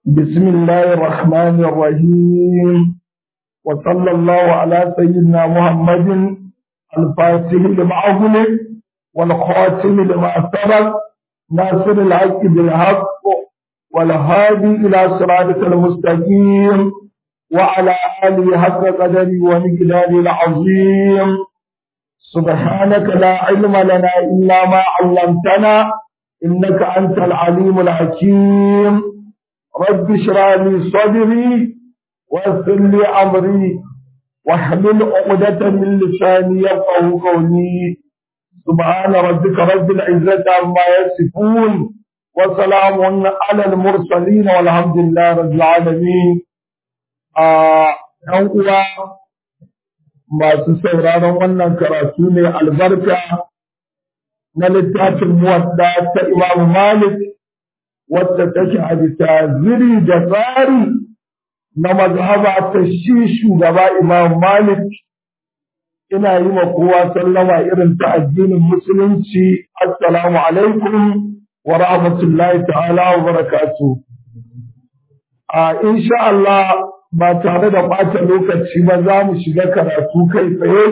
بسم الله الرحمن الرحيم وصلى الله على سيدنا محمد الفاتح لما أغلق والخاتم لما سبق ناصر الحق بالحق والهادي إلى صراطك المستقيم وعلى آله حق قدري ومقداره العظيم سبحانك لا علم لنا إلا ما علمتنا إنك أنت العليم الحكيم رب اشرح لي صدري ويسر لي أمري واحلل عقدة من لساني يفقه قولي سبحان ربك رب العزة عما يصفون وسلام على المرسلين والحمد لله رب العالمين ‘yan uwa masu sauraron wannan karatu ne albarka na littafin muwadda ta Imam Malik wadda take a bisa ziri da tsari na mazhaba ta shi shugaba Imam Malik ina yi ma kowa sallama irin ta addinin musulunci assalamu alaikum wa rahmatullahi ta'ala wa barakatuh a insha Allah ba tare da ɓata lokaci ba za mu shiga karatu kai tsaye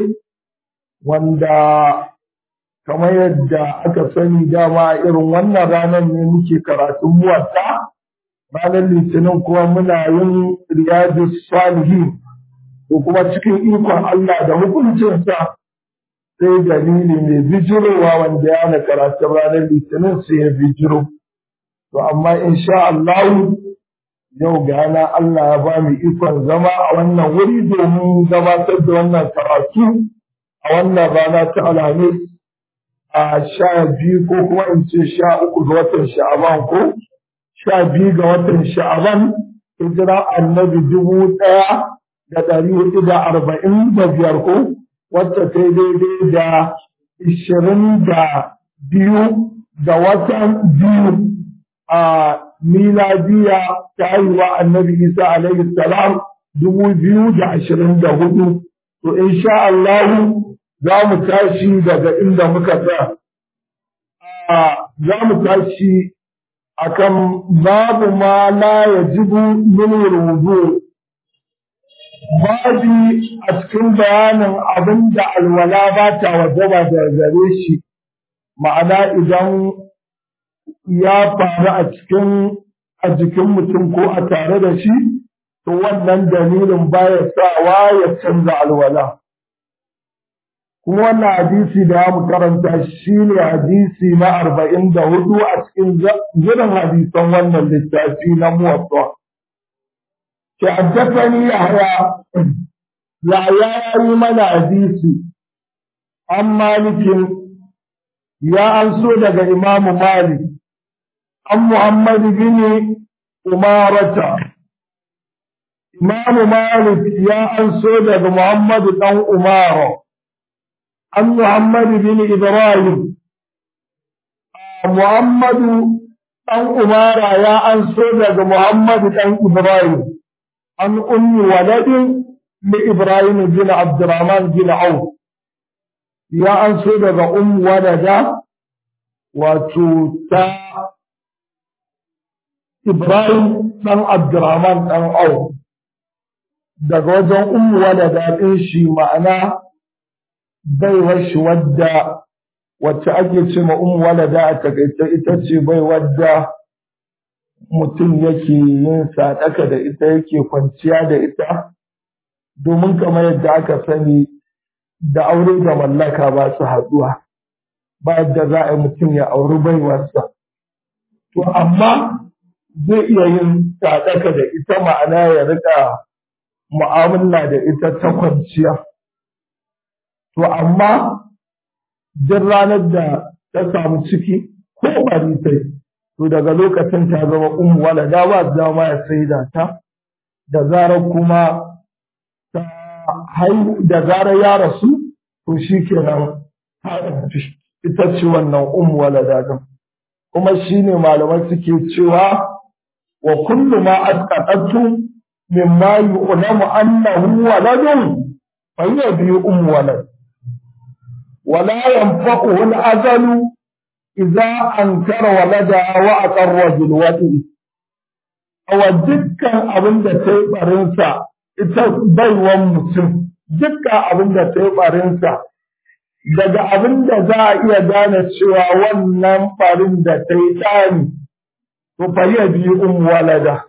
wanda kamar yadda aka sani dama irin wannan ranar ne muke karatun muwatta ranar litinin kuma muna yin riyadu salihin ko kuma cikin ikon Allah da hukuncinsa sai dalili mai bijirowa wanda ya na karatun ranar litinin sai ya bijiro to amma insha Allah yau gana Allah ya ba mu ikon zama a wannan wuri domin gabatar da wannan karatu a wannan rana ta alhamis a sha biyu ko kuma in ce sha uku ga watan sha'aban ko sha biyu ga watan sha'aban hijira annabi dubu ɗaya da ɗari hudu da arba'in da biyar ko wacce ta daidai da ishirin da biyu da watan biyu a miladiya ta haihuwa annabi isa alaihi salam dubu biyu da ashirin da hudu to insha Allah za mu tashi daga inda muka tsaya za mu tashi akan babu ma la yajibu min wudu babi a cikin bayanin abin da alwala ba ta wajaba da gare shi ma'ana idan ya faru a cikin a jikin mutum ko a tare da shi to wannan dalilin baya sawa ya canza alwala kuma wannan hadisi da ya mu karanta shi ne hadisi na arba'in da hudu a cikin zirin hadisan wannan littafi na muwatta ke haddafani yahya yahya ya yi mana hadisi an malikin ya an so daga imamu malik عن محمد بن أمارة إمام مالك يا أنسود محمد بن أمارة عن محمد بن إبراهيم محمد بن أمارة يا أنسود محمد بن إبراهيم عن أم ولد لإبراهيم بن عبد الرحمن بن عوف يا أنسود أم ولد وتوتا Ibrahim ɗan Abdurrahman ɗan Au, daga wajen umuwa da daɗin shi ma'ana baiwar shi wadda wacce ake ce ma umuwa da da a takaice ita ce bai wadda mutum yake yin sadaka da ita yake kwanciya da ita, domin kamar yadda aka sani da aure da mallaka ba su haɗuwa, ba yadda za a yi mutum ya auri baiwarsa. To, amma zai iya yin sadaka da ita ma'ana ya rika mu'amala da ita ta kwanciya. To amma duk ranar da ta samu ciki ko bari sai to daga lokacin ta zama ummu wala da ba dama ya saida ta da zarar kuma ta haihu da zarar ya rasu to shi kenan ita ce wannan ummu wala da kuma shine malamai suke cewa وكل ما أسقطته مما يعلم أنه ولد فهي به أم ولد ولا ينفعه الأزل إذا أنكر ولدها وأقر بالوضع wa dukkan abin da ta yi barinsa ita baiwan mutum dukkan abin da ta yi barinsa daga abin da za a iya gane cewa wannan farin da ta yi tsani to fa yi biyu ummu walada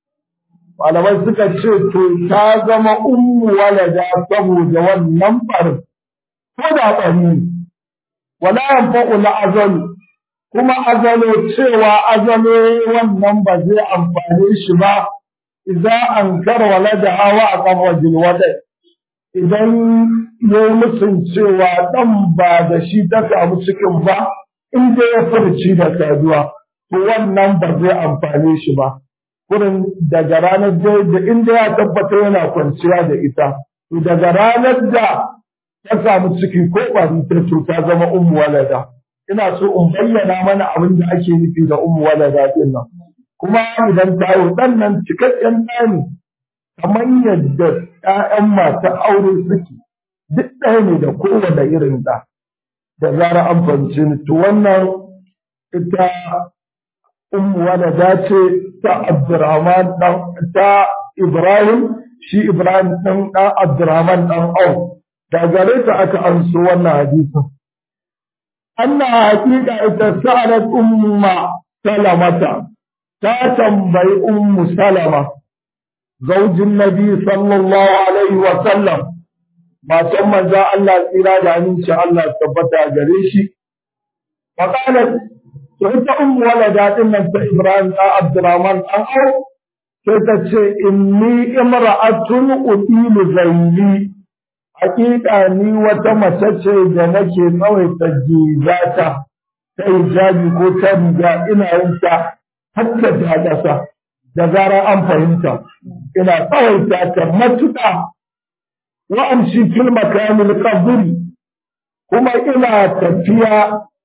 malamai suka ce to ta zama ummu walada saboda wannan farin ko da bari ne wala yanfa'u la azalu kuma azalo cewa azalo wannan ba zai amfane shi ba idza ankara waladaha wa aqama wada idan ya musun cewa dan ba da shi ta samu cikin ba in dai ya furci da saduwa to wannan ba zai amfane shi ba kurin daga ranar da inda ya tabbata yana kwanciya da ita to daga ranar da ta samu ciki ko ƙwari ta to ta zama ummu walada ina so in bayyana mana abin da ake nufi da ummu walada din nan kuma idan ta yi dan nan cikakken ɗa ne kamar yadda ƴaƴan masu aure suke duk ɗaya ne da kowane irin ɗa da zara an fahimci ni to wannan ita ummu walada ce ta Abdurrahman dan ta Ibrahim shi Ibrahim dan dan Abdurrahman dan Auf da gare ta aka anso wannan hadisin anna haqiqa ita sa'alat umma salamata ta tambayi ummu salama zaujin nabi sallallahu alaihi wa sallam matan manzo Allah tsira da aminci Allah tabbata gare shi faqalat to ita ummu walada din nan ta Ibrahim da Abdurrahman an au sai ta ce inni imra'atun udilu zaili hakika ni wata mace ce da nake tsawaita gizata ta hijabi ko ta riga ina yin ta hatta ta ƙasa da zarar an fahimta ina tsawaita ta matuƙa wa amshi fil makamil qabri kuma ina tafiya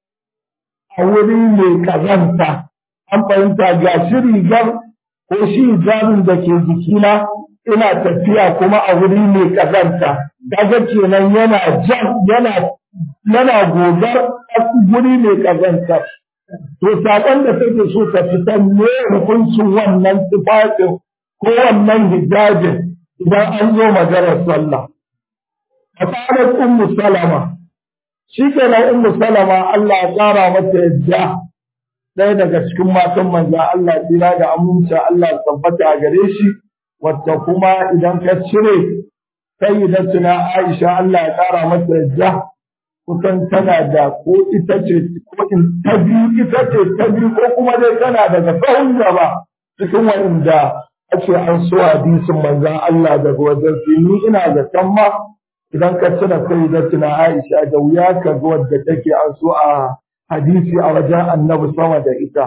a wuri mai kazanta an fahimta ga shi rigar ko shi hijabin da ke jikina ina tafiya kuma a wuri mai kazanta kaga kenan yana jan yana yana gogar guri mai kazanta to sakon da take so ta fitar ne hukuncin wannan tufafin ko wannan hijabin idan an zo maganar sallah a tsarin ummu salama shi kenan ummu salama Allah ya tsara mata yadda ɗaya daga cikin matan manzan Allah tsira da aminci Allah tabbata a gare shi wacce kuma idan ka cire sayyidatuna Aisha Allah ya ƙara mata yadda kusan tana da ko ita ce ko in ta biyu ita ce ta biyu ko kuma dai tana daga sahun gaba cikin wanda ake an so hadisin manzan Allah daga wajen ni ina da can ma idan ka cire sayyidatuna Aisha da wuya ka ga wadda take an so a hadisi a wajen annabi sama da ita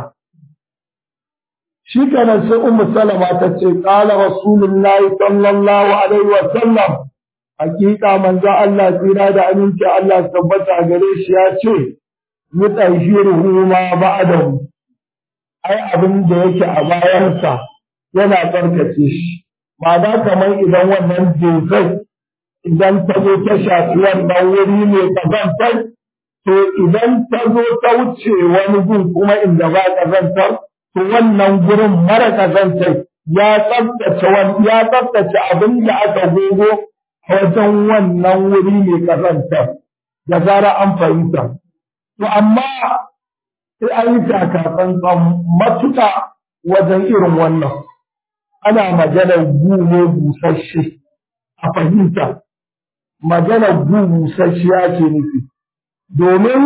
shi kenan sai ummu salama ta ce qala rasulullahi sallallahu alaihi wa sallam hakika manzo Allah tsira da aminci Allah tabbata gare shi ya ce mutahiruhu ma ba'dahu ai abin da yake a bayansa yana tsarkace shi ma'ana kamar idan wannan dozai idan ta zo ta shafi wannan wuri ne kazantar to idan ta zo ta wuce wani gun kuma inda ba kazantar to wannan gurin mara kazantar ya tsabtace ya tsabtace abin da aka gogo a wajen wannan wuri mai kazantar da zara an fahimta to amma sai an yi takatsantsan matuƙa wajen irin wannan ana maganar gu ne busasshe a fahimta maganar gu busasshe ake nufi domin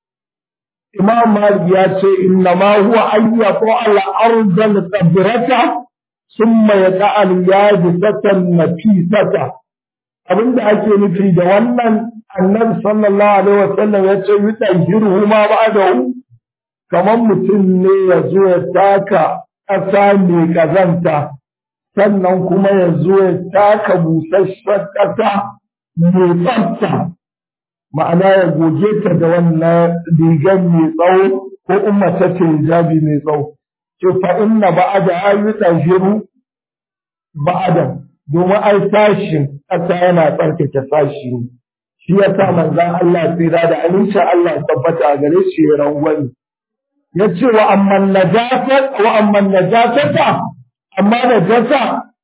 imam malik ya ce inna ma huwa ayyatu al ardal qadrata thumma yaqa al yadisatan nafisata abinda ake nufi da wannan annabi sallallahu alaihi wasallam ya ce yutahiru ma ba'dahu kamar mutum ne ya zo ya taka ƙasa mai ƙazanta sannan kuma ya zo ya taka busasshen ƙasa mai tsafta ma'ana ya goge ta da wannan rigar mai tsawo ko umma ta ce hijabi mai tsawo ce fa inna ba'ada ayu tahiru ba'ada domin ai sashin ƙasa yana tsarkake sashi ne shi ya sa manzan Allah tsira da amincin Allah tabbata a gare shi ya rangwani ya ce wa amman najasat wa amman najasata amma da jasa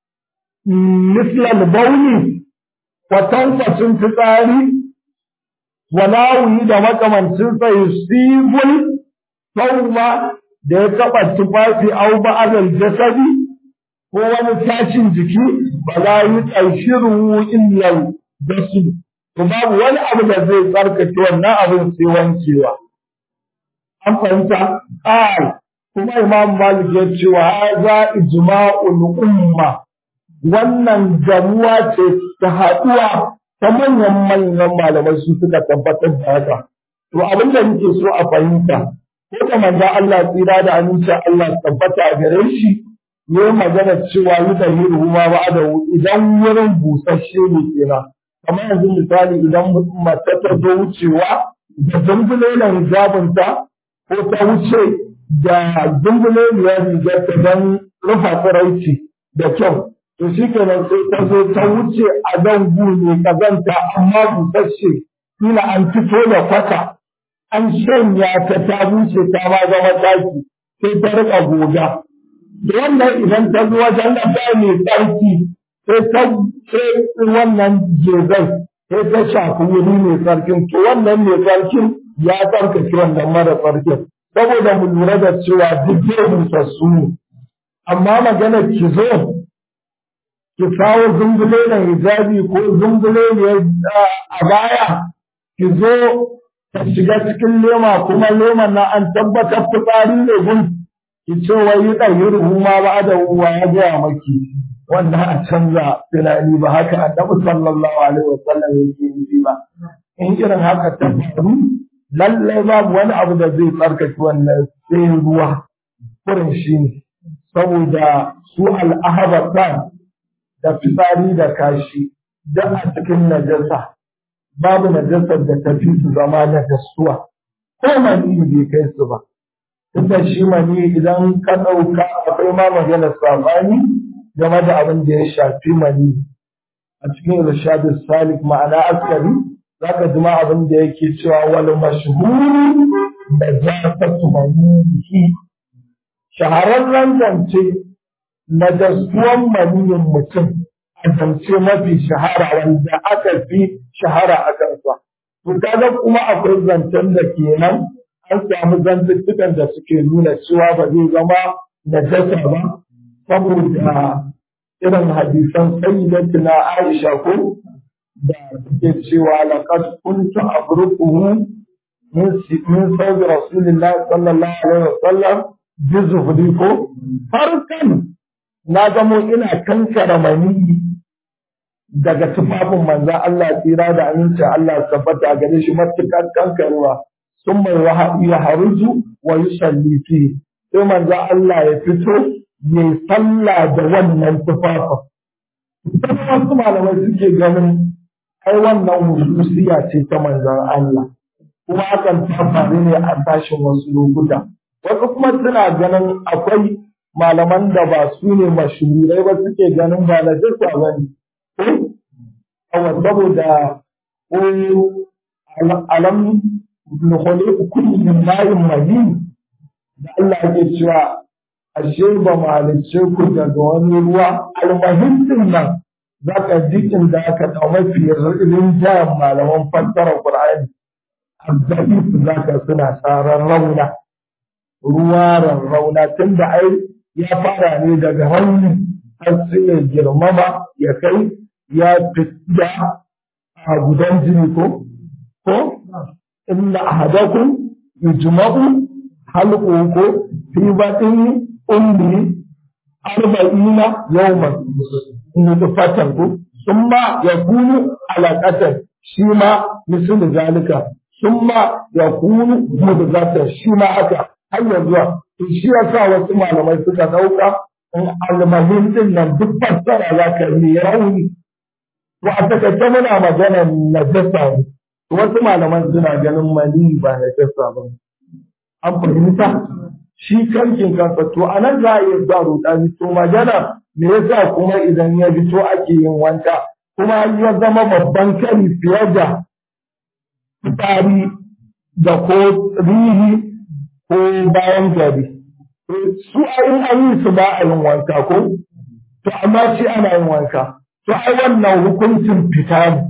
mislal bauli kwatankwacin fitsari walawi da makamancin sa yusibul tawma da ya taɓa tufafi au ba'adal jasadi ko wani tashin jiki ba za yi ƙarshiru illal dasu to babu wani abu da zai tsarkake wannan abin sai wankewa an fahimta ƙal kuma imam malik ya ce wa haza ijma'ul umma wannan gamuwa ce ta haɗuwa ta manyan manyan malamai su suka tabbatar da haka to abin da nake so a fahimta ko da manzo Allah tsira da aminci Allah tabbata a gare shi ne magana cewa yi da hiru ma ba da idan wurin busasshe ne kenan kamar yanzu misali idan mace ta zo wucewa da zumbulelan hijabinta ko ta wuce da zumbuleliyar rigar ta don rufa tsiraici da kyau to shi kenan sai ta zo ta wuce a dan ne kazanta amma busasshe kila an fito da kwata an shanya ta ta bushe ta ma zama taki sai ta rika goga da wannan idan ta zo wajen da ba mai tsarki sai ta sai wannan jezai sai ta shafi wuri mai tsarkin to wannan mai tsarkin ya tsarkake wannan mara tsarkin saboda mu lura da cewa duk zai busassu ne amma magana ki zo ki kawo zumbule na hijabi ko zumbule ne a baya ki zo ta shiga cikin lema kuma leman na an tabbatar fitsari ne gun ki ce wai yi ɗauki ruhuma ba da uwa ya gaya maki wanda a canza tunani ba haka annabi sallallahu alaihi wasallam yake nufi ba in irin haka ta faru lallai babu wani abu da zai tsarkake wannan sai ruwa kurin shi ne saboda su al'ahabatan da fitsari da kashi da a cikin najasa babu najasar da ta fi su zama na gasuwa ko mani bai kai su ba tunda shi mani idan ka ɗauka akwai ma magana sabani game da abin da ya shafi mani a cikin irshadu salik ma'ana askari zaka ji ma abin da yake cewa wal mashhur da jasatu manihi shahararren zance na dasuwan maniyin mutum a zance mafi shahara wanda aka fi shahara a kansa to kaga kuma akwai zancen da kenan an samu zantuttukan da suke nuna cewa ba zai zama najasa ba saboda irin hadisan sayyidatina Aisha ko da suke cewa laqad kuntu abruquhu min min sawbi rasulillahi sallallahu alaihi wasallam bi zuhri ko farkan na zamo ina kankara mani daga tufafin manzan Allah tsira da amincin Allah tabbata a gare shi matuƙar kankarwa sun mai wahabi ya haruju wa yi sallifi sai manzan Allah ya fito ya sallah da wannan tufafin. Kuma wasu malamai suke ganin ai wannan hususiya ce ta manzan Allah kuma hakan ta faru ne a tashin wasu lokuta. Wasu kuma suna ganin akwai malaman da ba su ne mashuhurai ba suke ganin ba na jasa ba ne. Kawai saboda ko alam nukhali kulli min ma'in mahin da Allah yake cewa ashe ba mu halicce ku daga wani ruwa almahin din nan za ka ji inda aka ɗau mafi rinjayen malaman fassara Qur'ani azzalif za ka suna tsaron rauna ruwa rarrauna tun da ai ya fara ne daga rauni har sai ya girmama ya kai ya fita a gudan jini ko ko inna ahadakum yujma'u halqu ko fi batni ummi arba'ina yawman nutfatan ko summa yakunu alaqatan shi ma misal zalika summa yakunu mudghatan shi ma haka har yanzu to shi yasa wasu malamai suka dauka in almahin din nan duk fassara za ka yi rauni to a takaice muna magana najasa ne wasu malaman suna ganin mani ba najasa ba an fahimta shi kankin kansa to a nan za a iya sa rudani to magana me yasa kuma idan ya fito ake yin wanka kuma ya zama babban kari fiye da fitari da ko rihi ko bayan gari su a in an yi su ba a yin wanka ko to amma shi ana yin wanka to ai wannan hukuncin fita ne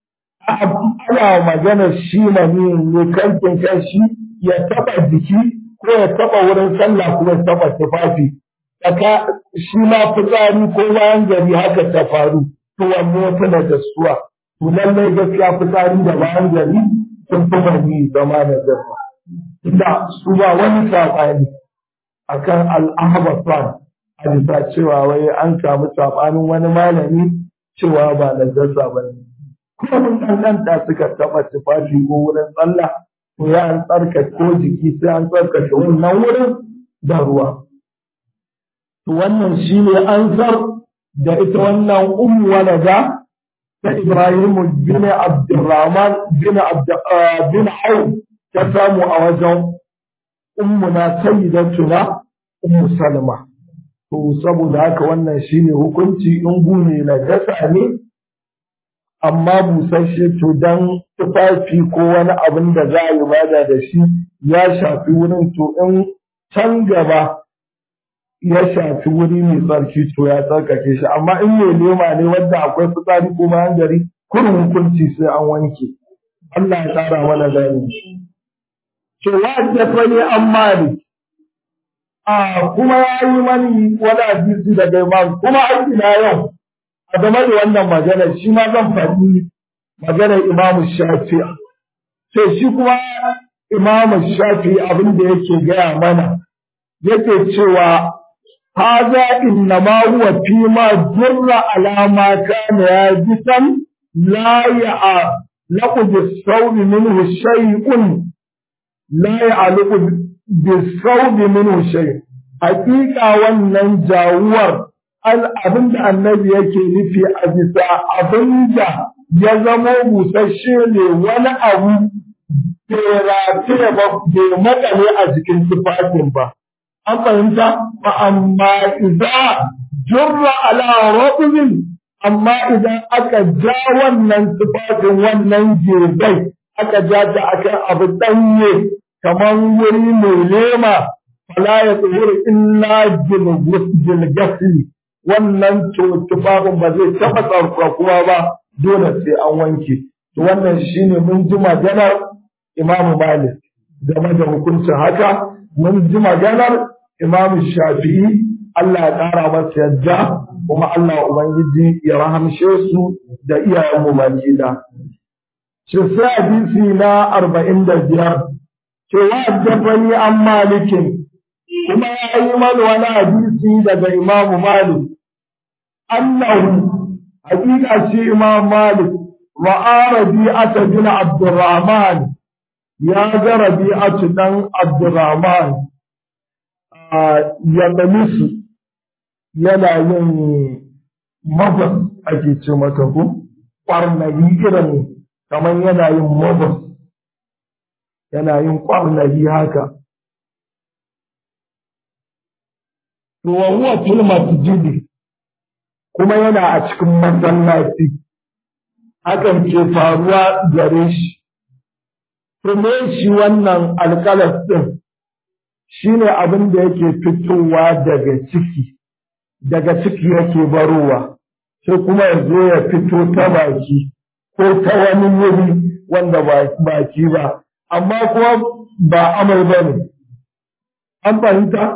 ana magana shi na ne kankin kashi ya taba jiki ko ya taba wurin sallah ko ya taba tufafi tsaka shi ma fitsari ko bayan gari haka ta faru to wanne ya fi najasuwa to lallai gaskiya fitsari da bayan gari sun fi mani zama da jasa da su ba wani saɓani akan al'ahbatan a bisa cewa wai an samu saɓanin wani malami cewa ba na jasa ba ne kuma mun ɗanɗanta suka taɓa tufafi ko wurin tsalla to ya an tsarkake ko jiki sai an tsarkake wannan wurin da ruwa to wannan shi ne ansar da ita wannan ummu walada ta Ibrahim bin Abdurrahman bin bin Auf ta samu a wajen ummuna sayyidatuna ummu Salma to saboda haka wannan shine hukunci in gune na gasa ne amma busasshe to dan tufafi ko wani abin da za a yi bada da shi ya shafi wurin to in can gaba ya shafi wuri mai tsarki to ya tsarkake shi amma in mai lema ne wanda akwai fitsari ko bayan gari kurin hukunci sai an wanke Allah ya tsara mana gani to ya dafa ne an mali a kuma ya yi mani wani hadisi daga imam kuma har ila yau a game da wannan magana shi ma zan faɗi maganar imamu shafi'a sai shi kuma imamu shafi'i abin da yake gaya mana yake cewa هذا إنما هو فيما جر على ما كان يابسا لا يعلق بالصوب منه شيء لا يعلق بالصوب منه شيء حقيقة wannan jawuwar abin da annabi yake nufi a bisa abin da ya zamo busasshe ne wani abu bai rataye ba bai makale a jikin tufafin ba an fahimta ba amma idan jurra ala rubin amma idan aka ja wannan tufafin wannan jirgai aka ja ta akan abu danye kamar wuri mai lema fala ya tsohur illa jilgasi wannan tufafin ba zai taɓa tsarkakuwa ba dole sai an wanke to wannan shine mun ji maganar imamu malik game da hukuncin haka mun ji maganar Imam Shafi'i Allah ya ƙara masa yadda kuma Allah Ubangiji ya rahamshe su da iyayenmu baki da. Shi sai hadisi na arba'in da biyar, cewa addabani an malikin, kuma ya yi mana wani hadisi daga Imam Malik. Annahu, hakika shi Imam Malik, ra'a Rabi'ata bin Abdurrahman, ya ga Rabi'atu dan Abdurrahman, ya su yana yin mabas ake ce mata ku ƙwarnari irin kamar yana yin mabas yana yin ƙwarnari haka wa huwa fil masjidi kuma yana a cikin masallaci hakan ke faruwa gare shi to me shi wannan alƙalas din shine abin da yake fitowa daga ciki daga ciki yake barowa sai kuma ya zo ya fito ta baki ko ta wani wuri wanda ba baki ba amma kuma ba amai ba ne an fahimta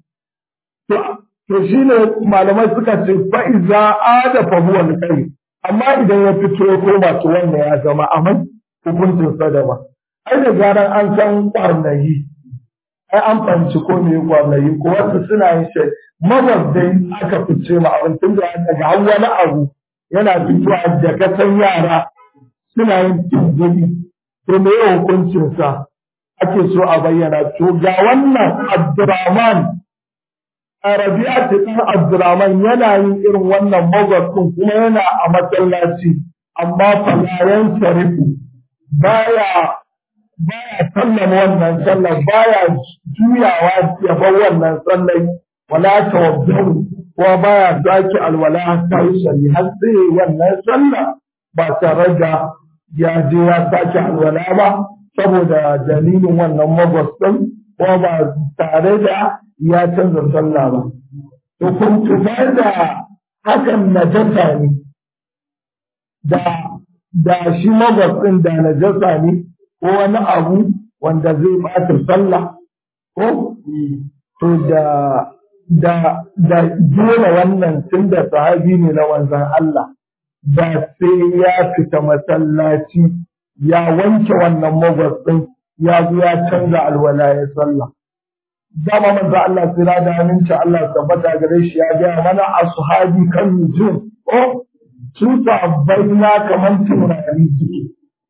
to shine malamai suka ce fa'iza ada fahuwa kai amma idan ya fito ya koma to wanda ya zama amai hukuncin sadama ai da zaran an san kwarnayi ai an fahimci ko me gwamnati ko wasu suna yin shi dai aka fice ma abin tun da daga har wani abu yana fitowa da kasan yara suna yin tunzuri to me ya hukuncin sa ake so a bayyana to ga wannan Abdurrahman Arabiya ce ɗan Abdurrahman yana yin irin wannan magwabcin kuma yana a masallaci amma falayen sarifu baya baya sallama wannan sallar baya juyawa ya bar wannan sallar wala tawaddu ko baya zaki alwala ta yi shari har sai wannan sallah ba tare da ya je ya sake alwala ba saboda dalilin wannan magwas din ko ba tare da ya canza sallah ba to kun tuba da hakan najasa ne da da shi mabatsin da najasa ne ko wani abu wanda zai bata sallah ko to da da da dole wannan tun da sahabi ne na wanzan Allah da sai ya fita masallaci ya wanke wannan mabatsin ya zo ya canza alwala ya sallah dama manzo Allah tsira da aminci Allah tabbata gare shi ya gaya mana ashabi kan nujum oh su sabbai na kaman tunani suke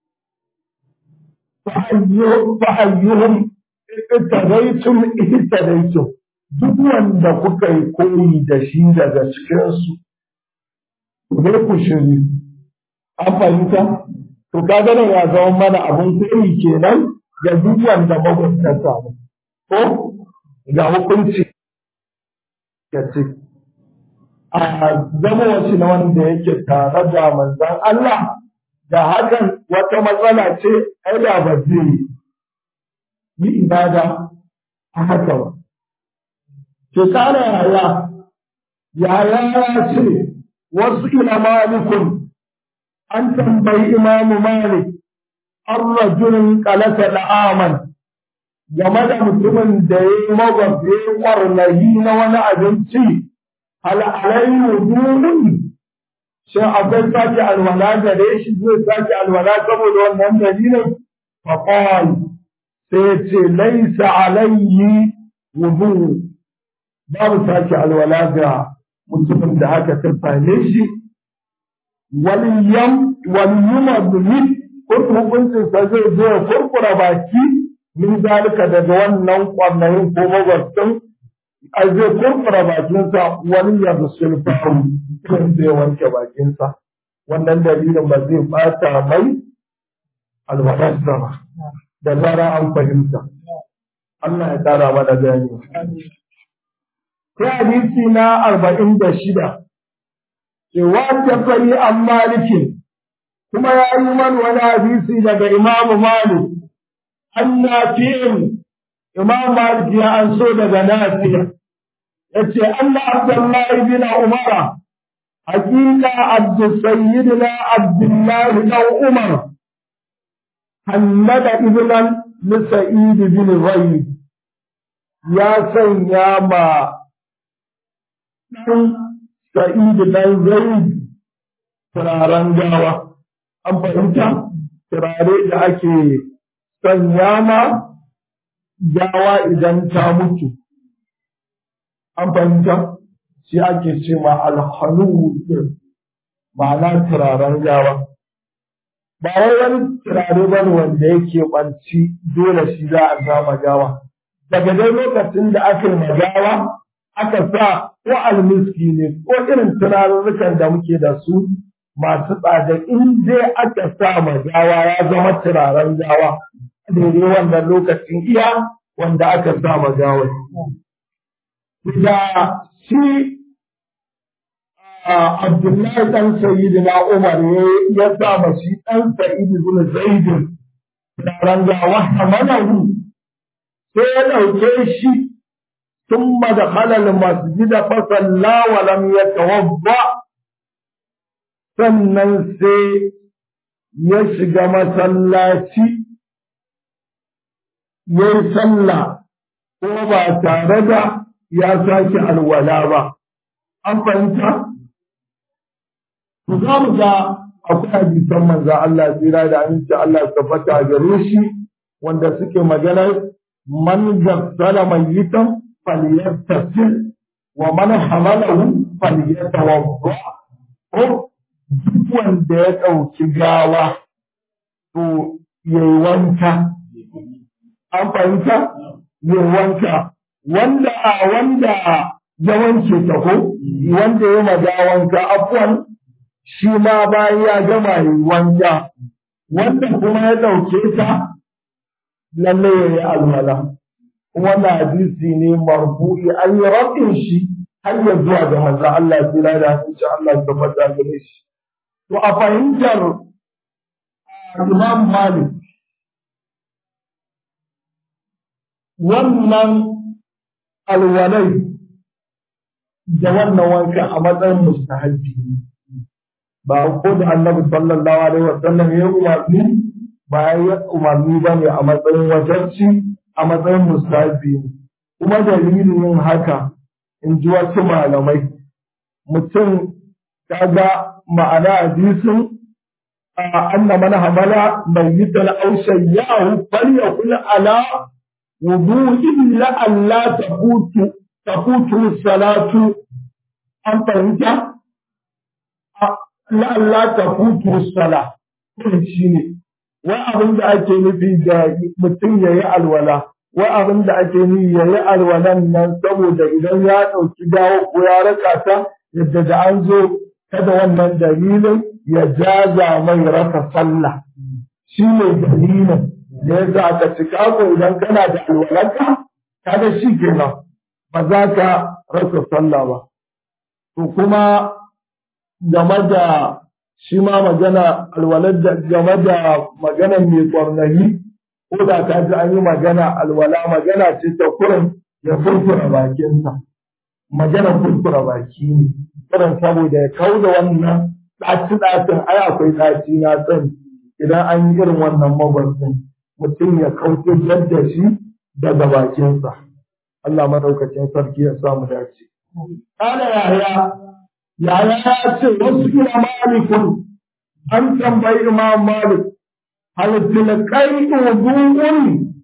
fa ayyuhum ittadaitum ittadaitum duk wanda kuka yi koyi da shi daga cikin su zai ku shiri an fahimta to kaga nan ya zama mana abun koyi kenan ga duk wanda magwabta mu ko ga hukunci ya ce a zama wasu na wanda yake tare da manzan Allah da hakan wata matsala ce ai da ba zai yi ibada a haka ba. Ke kare yaya, yaya ya ce wasu ila malikun an tambayi imamu malik an rajulun kalata da aman game da mutumin da ya yi magwabe kwarnayi na wani abinci al'alai wudu'un shin akwai sake alwala gare shi zai sake alwala saboda wannan dalilin faqal sai ce laisa alayhi wudu babu sake alwala ga mutumin da haka ta same shi waliyam waliyuma bi hukuncin sa zai zo ya kurkura baki min zalika daga wannan kwannayin ko magwastin a zai kurkura bakinsa wani ya zusul faru kan zai wanke bakinsa wannan dalilin ba zai bata mai alwadarsa ba da zara an fahimta Allah ya tara mana gani sai hadisi na arba'in da shida cewa ta fari an malikin kuma ya yi man wani hadisi daga imamu malik an nafi'in imam malik ya an so daga nafi'a yace Allah Abdullahi bin Umar hakika Abdu Sayyidina Abdullah bin Umar hannada ibnan li Sa'id bin Zayd ya sanya ma dan Sa'id dan Zayd turaren gawa an fahimta turare da ake sanya ma gawa idan ta mutu an fahimta shi ake ce ma alhanu ma'ana turaren gawa ba wai wani turare ba ne wanda yake ɓanci dole shi za a sama gawa daga dai lokacin da aka yi gawa aka sa ko almiski ne ko irin turarurrukan da muke da su masu tsada in dai aka sa gawa ya zama turaren gawa daidai wannan lokacin iya wanda aka sa gawa da shi Abdullahi ɗan Sayyidi na Umar ya sa ma shi ɗan Sayyidi bin Zaidin taron gawa hamalahu sai ya ɗauke shi ثم دخل المسجد فصلى ولم يتوضا sannan sai ya shiga masallaci ya yi sallah ko ba tare da ya sake alwala ba. An fahimta? Ku za mu ga akwai hadisan manzo Allah tsira da aminci Allah tabbata gare shi wanda suke magana man gassala mayyitan falyattasil wa man hamalahu falyatawadda ko duk wanda ya ɗauki gawa to yayi wanka an fahimta yayi wanka wanda a wanda ya wanke ta ko wanda ya maga wanka afwan shi ma bayan ya gama yi wanka wanda kuma ya ɗauke ta lalle ya yi alwala wannan hadisi ne marfu'i an yi rabin shi har ya zuwa ga manzo Allah tsira da insha Allah ta fada gare shi to a fahimtar Imam Malik wannan alwalai da wannan wanka a matsayin mustahabbi ba ko da annabi sallallahu alaihi wasallam ya umarni ba ya umarni ba ne a matsayin wajarci a matsayin mustahabbi kuma dalilin yin haka in ji wasu malamai mutum kaga ma'ana hadisin anna man hamala mayyitan aw shayyahu falyakul ala wudu'in la alla tafutu tafutu salatu an fahimta la alla tafutu sala shine wai abin da ake nufi da mutum yayi alwala wai abin da ake nufi yayi alwalan nan saboda idan ya ɗauki dawo ko ya raka ta yadda da an zo kada wannan dalilin ya jaza mai rasa sallah shi ne dalilin da ya za ka cika ko idan kana da alwalanka kada shi kenan ba za ka rasa sallah ba to kuma game da shi ma magana alwalar da game da maganar mai kwarnani ko da ka ji an yi magana alwala magana ce ta kurin ya furfura bakinsa magana furfura baki ne irin saboda ya kau da wannan ɗaci ɗacin ai akwai ɗaci na sani idan an yi irin wannan magwasin mutum ya kauce da shi daga bakinsa Allah madaukakin sarki ya samu dace. Kana yaya yaya ya ce wasu ila malikun an tambayi imam malik hal tilkai wudu'un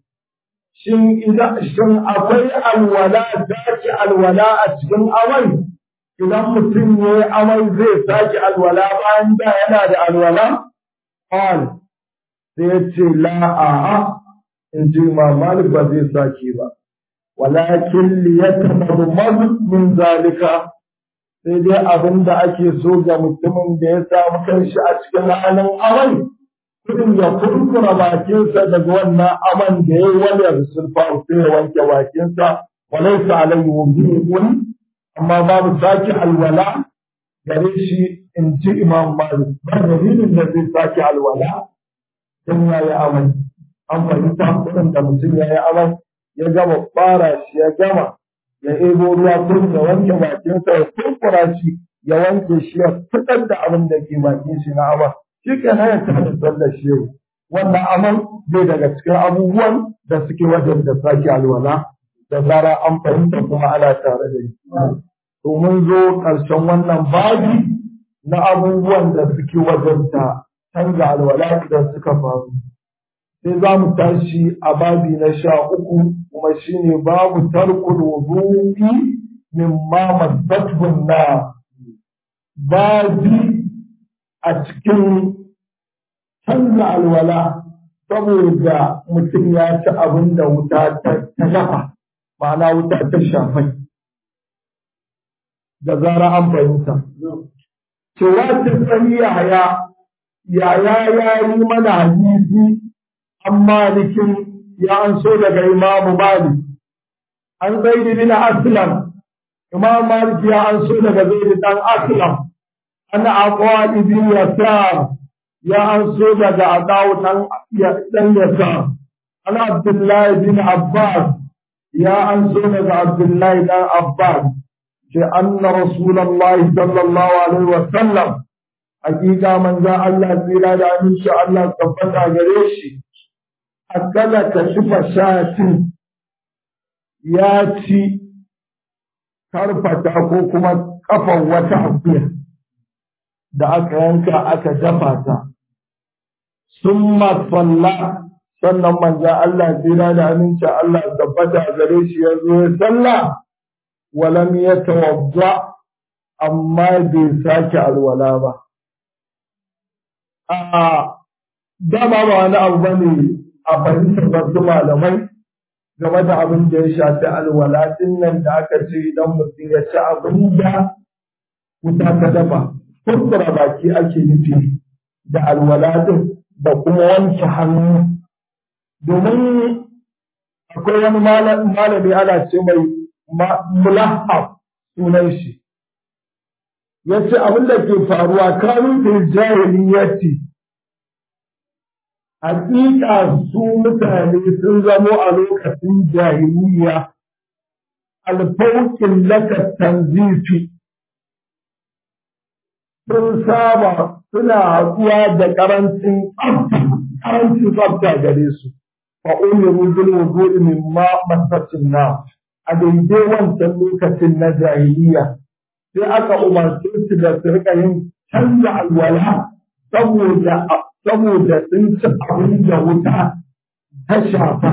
shin idan shin akwai alwala zaki alwala a cikin amai idan mutum ya yi amai zai sake alwala bayan da yana da alwala qal sai ya ce la a'a in ji imam malik ba zai sake ba walakin liyatamadmad min zalika sai dai abin da ake so ga mutumin da ya samu kanshi a cikin halin amai kudin ya kurkura bakinsa daga wannan aman da ya yi wani sulfa sai ya wanke bakinsa walai sa alayhi wudu'un amma babu sake alwala gare shi in ji imam malik ba dalilin da zai sake alwala dan ya yi amai an fahimta kudin da mutum ya yi amai ya gama fara shi ya gama ya ebo ruwa kurin ya wanke bakinsa ya kurkura shi ya wanke shi ya fitar da abin da ke bakin shi na aman shi ke haya ta da sallar shi yau wannan aman bai daga cikin abubuwan da suke wajen da sake alwala da zara an fahimta kuma ana tare da shi to mun zo ƙarshen wannan babi na abubuwan da suke wajen ta canza alwala idan suka faru sai za mu tashi a babi na sha uku kuma shine babu tarkul wudu'i mimma mazzatun na babi a cikin canza alwala saboda mutum ya ci abin da wuta ta dafa ma'ana wuta ta shafai da zara an fahimta cewa ta tsani yaya yaya ya yi mana hadisi an malikin ya an so daga imamu malik an zaidi bin aslam imam malik ya an so daga zaidi dan aslam ana aqwa ibn yasar ya an so daga adawu dan dan yasar ana abdullahi bin abbas ya an so daga abdullahi dan abbas ce anna rasulullahi sallallahu alaihi wa sallam hakika manzo Allah tsira da aminci Allah tabbata gare shi akala ka shifa shatin ya ci karfata ko kuma kafan wata akuya da aka yanka aka dafa ta sun salla sannan manzo Allah tsira da aminci Allah tabbata gare shi ya zo ya salla walam ya tawadda amma bai sake alwala ba a dama ba wani abu bane a fahimtar wasu malamai game da abin da ya shafi alwala nan da aka ce idan mutum ya ci abin da wuta ta dafa kurkura baki ake nufi da alwala din da kuma wanke hannu domin akwai wani malami ana ce mai mulahab sunan shi ya ce abin da ke faruwa kanu fil jahiliyyati hakika su mutane sun zamo a lokacin jahiliya alfaukin laka tanzifi sun saba suna haɗuwa da ƙarancin tsafta ƙarancin tsafta gare su fa umiru bil wudu'i mimma masatin na a daidai wancan lokacin na jahiliya sai aka umarce su da su rika yin canza alwala saboda saboda sun ci abin da wuta ta shafa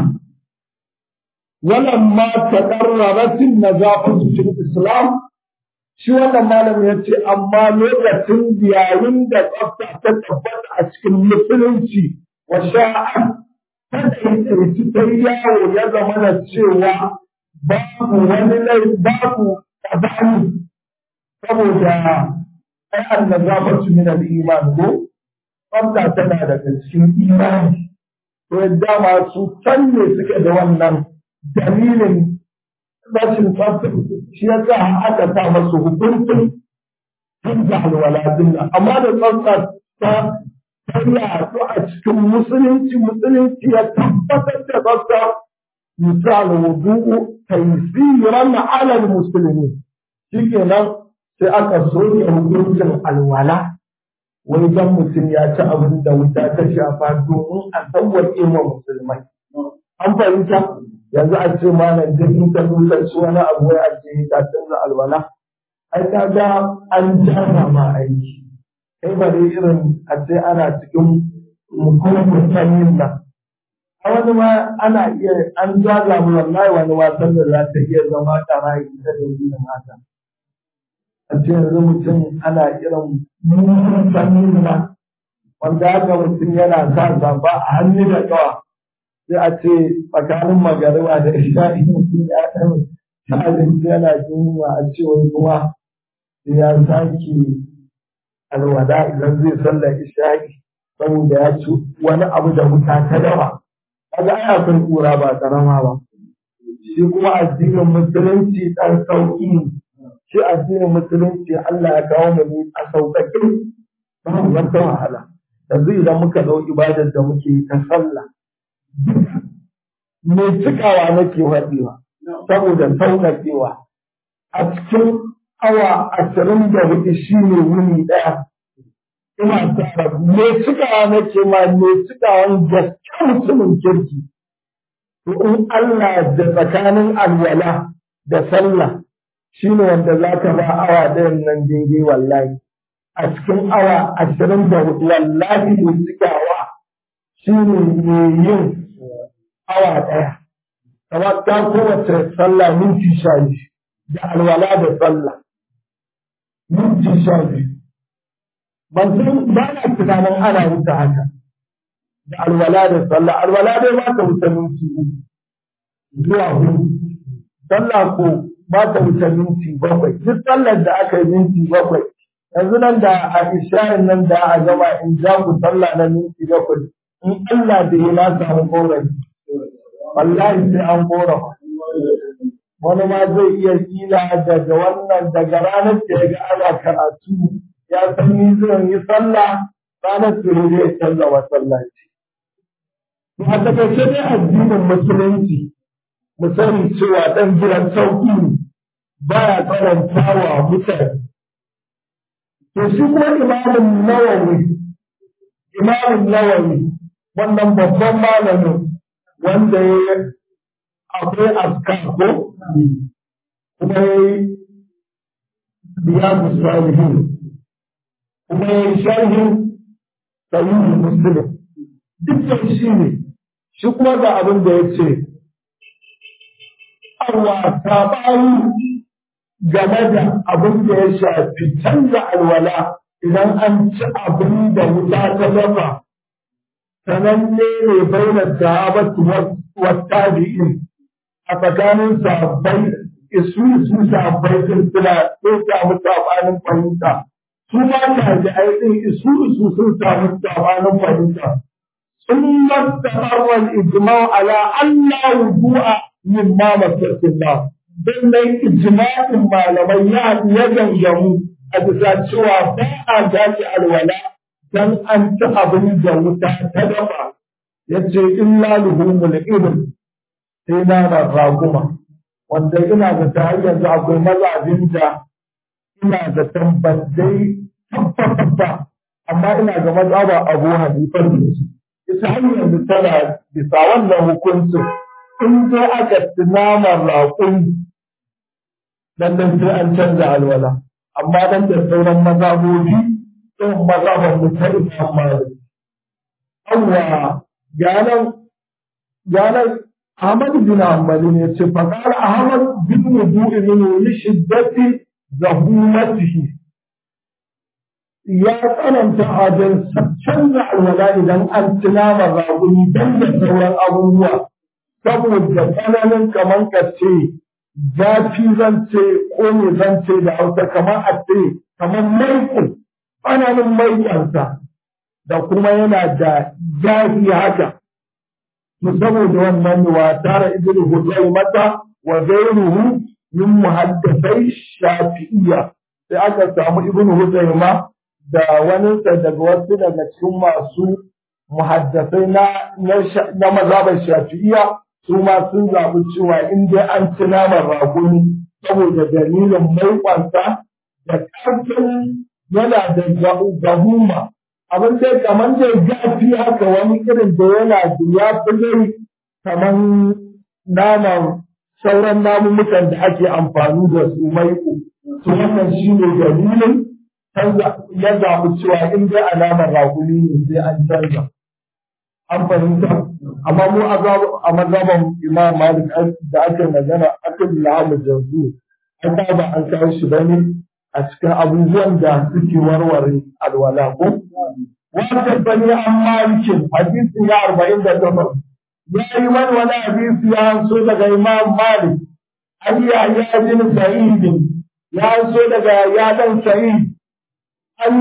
walamma taqarraratin nazafatu fil islam shi wannan malam ya ce amma lokacin yayin da tsafta ta tabbata a cikin musulunci wa sha'a ta ɗaiɗaici ta yawo ya zama na cewa babu wani lai babu ƙazani saboda ai annazafatu min al-iman ko tsafta tana daga cikin imani to yadda masu can ne suke da wannan dalilin rashin tsafta shi ya sa aka sa masu hukuncin canza alwaladin nan amma da tsafta ta ta yaɗu a cikin musulunci musulunci ya tabbatar da tsafta misal wudu'u taysiran ala musulmi shikenan sai aka soke hukuncin alwala wai dan mutum ya ci abin da wuta ta shafa domin a sauwaƙe wa musulmai an fahimta yanzu a ce malam duk in ka zuta shi wani abu wai a ce ka canza alwala ai ka ga an jana ma aiki kai ba dai irin a ce ana cikin mukumin sanyin nan a wani ma ana iya an jaga mu wallahi wani wasan da za ta iya zama ƙarayi ta dalilin haka a ce yanzu mutum ana irin mukumin sanyin nan wanda haka mutum yana sa zaba a hannu da ƙawa sai a ce tsakanin magariba da isha'i mutum ya ɗan ta abinci yana yunwa a ce wani kuma ya sake alwada idan zai sallar isha'i saboda ya ci wani abu da wuta ta dawa kaga ai akwai kura ba karama ba shi kuma addinin musulunci dan sauki ne shi addinin musulunci Allah ya kawo mu a sauƙaƙe ba wata wahala yanzu idan muka dau ibadar da muke ta sallah me cikawa nake faɗiwa saboda sauƙaƙewa a cikin awa ashirin da hudu shi ne wuni ɗaya ina tara me cikawa nake ma me cikawan gaske mutumin kirki to in Allah da tsakanin alwala da sallah shi ne wanda za ka ba awa ɗayan nan daidai wallahi a cikin awa ashirin da hudu wallahi me cikawa shi ne mai yin awa ɗaya kamar ta kowace sallah minti sha biyu da alwala da sallah minti sha biyu ban san ba na tunanin ana wuce haka da alwala da sallah alwala dai ba ta wuce minti uku zuwa hudu sallah ko ba ta wuce minti bakwai duk sallar da aka yi minti bakwai yanzu nan da a ishayin nan da a gama in ja ku sallah na minti bakwai in Allah da ya na samu korafi wallahi sai an korafa wani ma zai iya kila daga wannan daga ranar da ya ga ana karatu ya san ni zan yi sallah ranar da zai canza masallaci. A takaice dai addinin musulunci mu sani cewa ɗan gidan sauƙi ne baya karanta wa mutane. To shi kuma imamin nawawi imamin nawawi wannan babban malamin wanda ya akwai askar ko kuma ya yi riyadu salihin kuma ya yi sharhin sahihin muslim dukkan shi ne shi kuma ga abin da ya ce arwa saɓani game da abin da ya shafi canza alwala idan an ci abin da wuta ta dafa sananne ne bainar sahabatu wa tabi'in a tsakanin sahabbai isu su sahabbai sun suna sun samu sabanin fahimta su ma tabi'ai din isu su sun samu sabanin fahimta sun mastaɓarwa ijma'u ala Allah wudu'a min ma masarfillah don dai ijma'in malamai ya ya gangamu a bisa cewa ba a dace alwala dan an ci abin da wuta ta dafa yace illa luhumul ibn sai naman raguma wanda ina da ta har yanzu akwai mazabin da ina da tambandai tabbata amma ina ga mazaba abu hanifar da su ita har yanzu tana bisa wannan hukuncin in dai aka ci naman raƙun lallai sai an canza alwala amma dan da sauran mazabobi sun mazaban mu ta imam malik awwa ganan ganan Ahmad bin Hanbali ne ce faƙar Ahmad bin wudu'i min li shiddati zahumatihi ya tsananta wajen canza alwala idan an tunama raguni don da sauran abubuwa saboda tsananin kamar ka ce zafi zan ce ko me zan ce da hausa kamar a ce kamar maikun tsananin maikansa da kuma yana da zafi haka to saboda wannan wa tara ibnu huzaimata wa ghayruhu min muhaddisai shafi'iyya sai aka samu ibnu huzaima da waninsa daga wasu daga cikin masu muhaddasai na na mazhabar shafi'iyya su ma sun zaɓi cewa in dai an ci naman raguni saboda dalilin maiƙonsa da ƙarfin yana da gahuma abin dai kamar dai gafi haka wani irin da yana da ya fi dai kamar naman sauran namumukan da ake amfani da su maiƙo to wannan shi ne dalilin ya zaɓi cewa in dai alamar raguni ne sai an canza an fahimta amma mu a mazhaban imam malik da aka magana aka lamu janzu an ba an kawo shi bane a cikin abubuwan da suke warware alwala ko wanda bani an malikin hadisi ya arba'in da takwas ya yi wani wani hadisi ya so daga imam malik an yi ya bin sa'id ya so daga ya dan sa'id an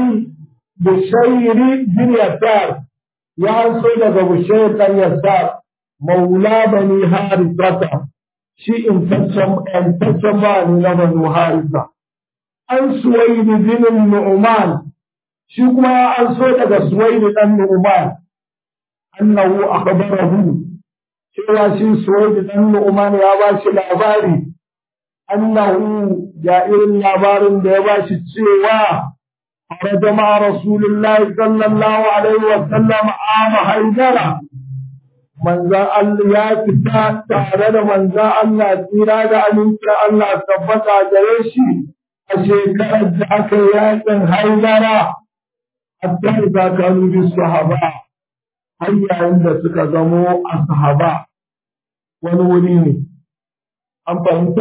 bishairi bin yasar ya so daga bushair dan yasar maula bani harisata shi intaccen ba ne na banu harisa an suwaidi bin nu'man shi kuma ya an so daga suwaidi dan nu'man annahu akhbarahu cewa shi suwaidi dan nu'man ya ba shi labari annahu ga irin labarin da ya ba shi cewa خرج مع رسول الله صلى الله عليه وسلم عام حيدرة من ذا الله يا فتا تعالى من ذا الله تيرا دا أمينك الله ثبت جريشي أشيكرا جاك ياكن حيدرة حتى إذا كانوا بالصحابة هيا عند سكزمو الصحابة ونوريني أم فهمت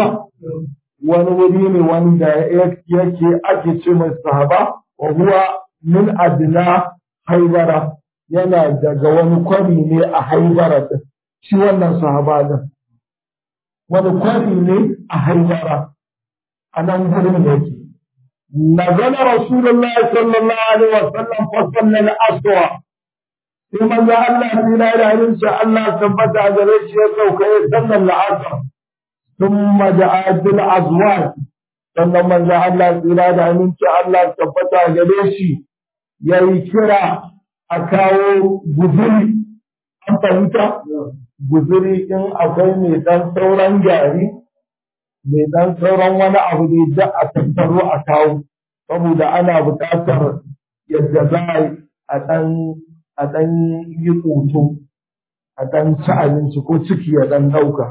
ونوريني وان دا يكي أكي تشمي الصحابة وهو من أدنى haibara yana daga wani kwari ne a haibara din shi wannan sahaba din wani kwari ne a haibara a nan gurin da yake نزل رسول الله صلى الله عليه وسلم فصلى الأسوأ ثم جاء الله في لا إله إلا الله ثبت على ريشه وكي صلى العصر ثم جاء بالأزواج sannan manzo Allah tsira da aminci Allah tabbata gare shi ya yi kira a kawo guzuri an fahimta guzuri in akwai mai dan sauran gari mai dan sauran wani abu ne da a tattaro a kawo saboda ana buƙatar yadda za a ɗan a ɗan yi ƙoto a ɗan ci abinci ko ciki ya ɗan ɗauka.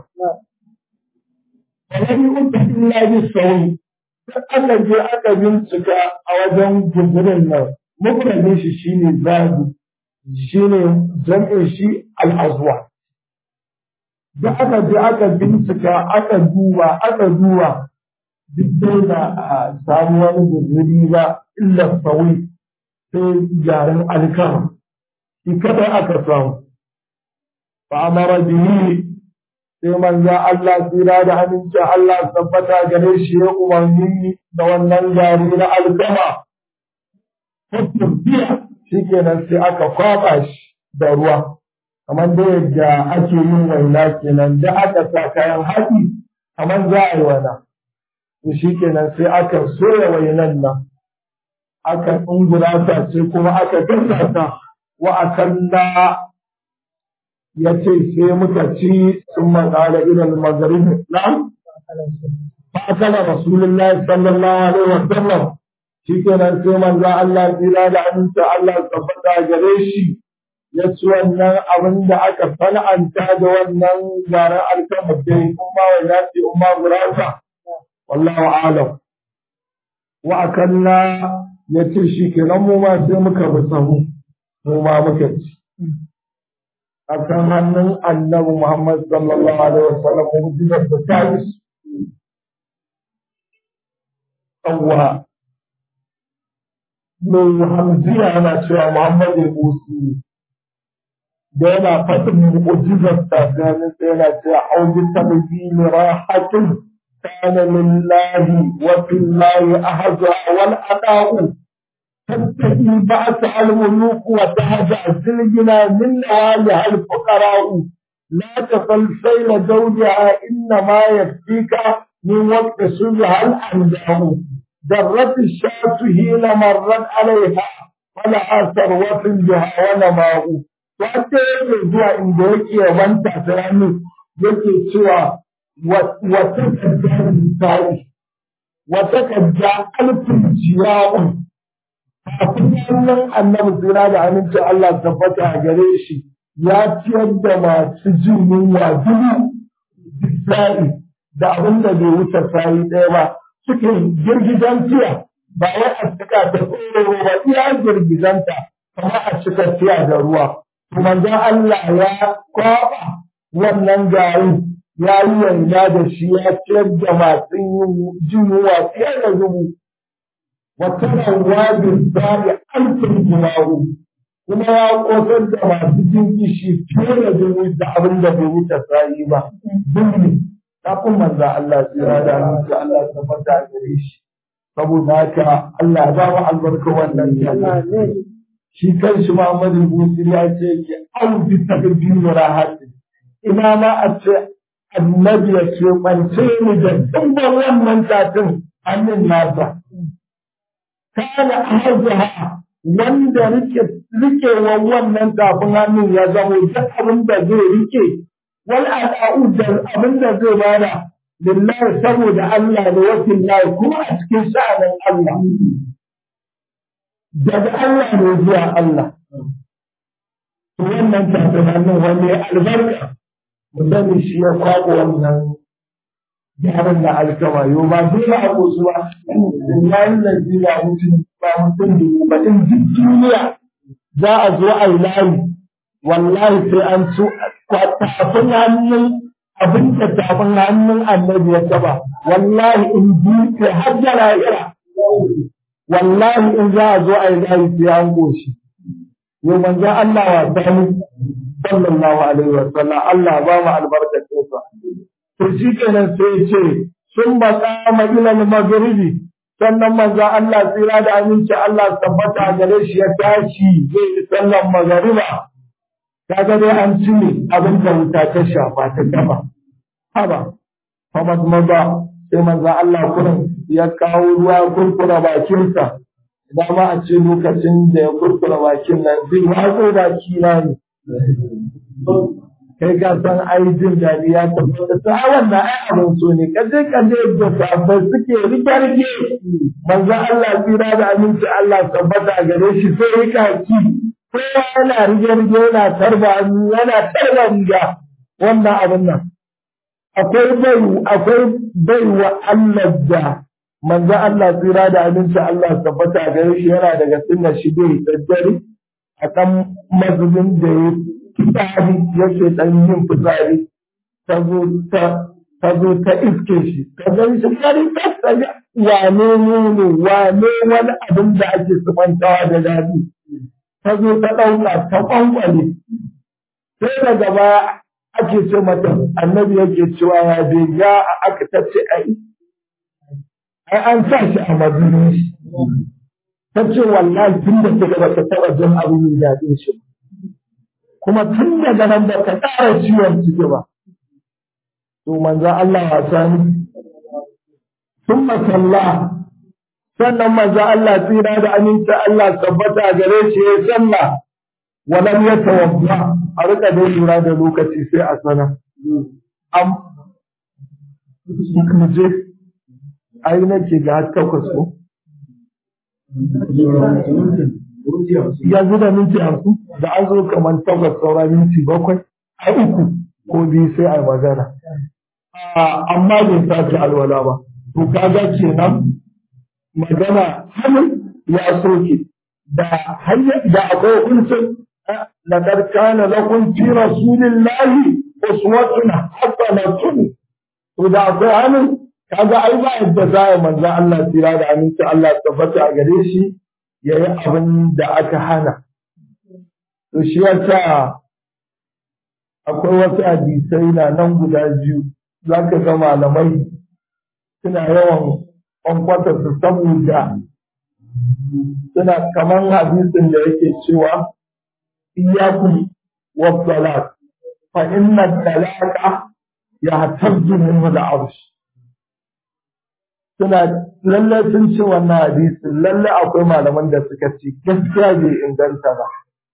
Wani uku illa bi sauri aka je aka bincika a wajen guzurin nan mufradin shi shine zabi shine jam'in shi al-azwa da aka je aka bincika aka duba aka duba duk dai da a samu wani guzuri ba illa sawi sai garin alkama shi kada aka samu fa amara bihi sai manzo Allah tsira da aminci Allah tabbata gare shi ya umarni da wannan gari na alkama. Tafiya shi kenan sai aka kwaba shi da ruwa, kamar da yadda ake yin waina kenan da aka sa kayan haɗi kamar za a yi wana. To shi kenan sai aka soya wainan nan, aka ɗungura ta sai kuma aka gasa ta wa akalla ya ce sai muka ci sun maƙala ilal magaribi na'am fa'akala rasulullahi sallallahu alaihi wa sallam shi kenan sai manzo Allah tsira da aminta Allah tabbata gare shi ya ci wannan abin da aka sana'anta da wannan garin alkama dai kuma wa ya ce umma gurasa wallahu alam wa akanna ya ce shi kenan mu ma sai muka bi sahu mu ma muka ci a kan hannun annabi Muhammad sallallahu alaihi wasallam mu ji da ta yi Allah mai hamziya yana cewa Muhammad al-Musi da yana faɗin mu'jizar ta ganin sai yana cewa auji tabyin rahatun kana lillahi wa fillahi ahza wal ada'u تتقي بعث الملوك وتهجع السلجنا من نوالها الفقراء لا تقل سيل زوجها إنما يكفيك من وقت صلها الأنبياء درت الشاة حين مرت عليها فلها ثروة بها ونماء وحتى يجوز إن ذلك ومن تسرعني يجي سوى وتكجى النساء وتكجى ألف جياء kafin wannan annabi tsira da amincin Allah tabbata a gare shi ya ciyar da masu jin yunwa dubu bisari da abin da bai wuce sayi ɗaya ba suke girgizan tiya ba wai a cika da tsoro ba iya girgizanta kamar a cika tiya da ruwa manzon Allah ya kwaba wannan garin ya yi yanda da shi ya ciyar da masu jin yunwa fiye da dubu وترى الوادي الزارع ألف جناه kuma ya kosar da masu jin kishi fiye da dubu da abin da bai wuce sa'i ba dubu kafin manzo Allah tsira da mutu Allah ta fata gare shi saboda haka Allah ya ba mu albarka wannan jama'a shi kanshi Muhammadu Busi ya ce ke an bi takbir rahati ina ma a ce annabi ya ce bance ni da dubban wannan tatin hannun nasa kana ahzaha wanda rike rikewa wannan tafin hannun ya zamo duk abin da zai rike wal al'u da abin da zai bada lillahi saboda Allah da wasin lahi kuma a cikin sha'anin Allah daga Allah ne zuwa Allah wannan tafin hannun wani albarka musamman shi ya kwaɓa wannan gyaran da alkama yau ba dole a kosu ba yayin da ji ba mutum ba mutum da ba in duk duniya za a zo a yi layi wallahi sai an ci tafin hannun abin da tafin hannun annabi ya taba wallahi in duke har da lahira wallahi in za a zo a yi layi sai an goshi yau manzon Allah wa sani sallallahu alaihi wa sallam Allah ba mu albarkacin sa to shi kenan sai ya ce sun ba kama ilal maghribi sannan manzo Allah tsira da aminci Allah tabbata gare shi ya tashi zai yi sallan magariba kaga dai an cire abin da wuta ta shafa ta gaba haba famad maza sai manzo Allah kurin ya kawo ruwa kurkura bakinsa dama a ce lokacin da ya kurkura bakin nan zai watso baki na ne kai ka san ai jin daɗi ya tabbata ta wannan ai abin so ne kaje kaje da sabbai suke rike rike manzo Allah tsira da aminci Allah tabbata a gare shi sai ya kaki kowa yana rige rige yana tarba yana tarba riga wannan abin nan akwai bai akwai bai wa Allah da manzo Allah tsira da aminci Allah tabbata a gare shi yana daga sunna shi dai daddare a kan mazubin da ya fitsari yake dan yin fitsari ta zo ta ta zo ta iske shi ta zai shi kari ta wane ne ne wane wani abin da ake sumantawa da daɗi ta zo ta ɗauka ta kwankwale sai daga baya ake ce mata annabi yake cewa ya bai ya aka ta ce ai ai an sa shi a mazubin shi ta ce wallahi tun da ta ba ta taɓa jin abin da daɗin shi kuma tun daga nan ba ka ƙara ciwon ciki ba. To manzan Allah wasa ne. Sun masalla, sannan manzan Allah tsira da aminci Allah tabbata gare shi ya salla, walam ya tawabba, a rika dai lura da lokaci sai a sana am je ai nake ga har takwas ko yanzu da minti hamsin da an zo kamar takwas saura minti bakwai a uku ko biyu sai a yi magana amma bai sake alwala ba to kaga kenan magana hannun ya soke da hanyar da akwai hukuncin laqad kana lakum fi rasulillahi uswatun hasanatun to da akwai hannun kaga ai ba yadda za a manzo Allah tira da aminci Allah tabbata a gare shi yayi abin da aka hana to shi yasa akwai wasu hadisai na nan guda biyu zaka ga malamai suna yawan kwankwata su saboda suna kamar hadisin da yake cewa iyakum wa salat fa inna talaqa yahtazzu minhu al-arsh suna lalle sun ce wannan hadisin lalle akwai malaman da suka ce gaskiya bai inganta ba